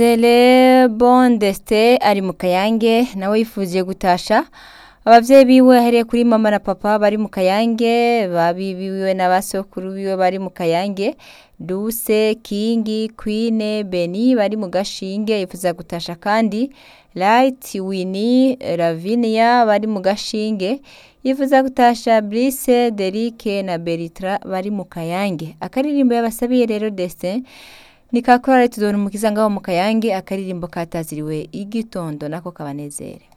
Dele Bondeste ari mu Kayange nawe yifuje gutasha abavyeyi biwe ahereye kuri mama na papa bari mu Kayange babibiwe na basokuru biwe bari mu Kayange Duse Kingi Queen Beni bari mu Gashinge yifuza gutasha kandi Light Winnie Lavinia bari mu Gashinge yifuza gutasha Brice Derike na Beritra bari mu Kayange akaririmbo yabasabiye rero Destin ni ka korali tuzona umukiza ngaho mu Kayange akaririmbo kataziriwe igitondo nako kabanezere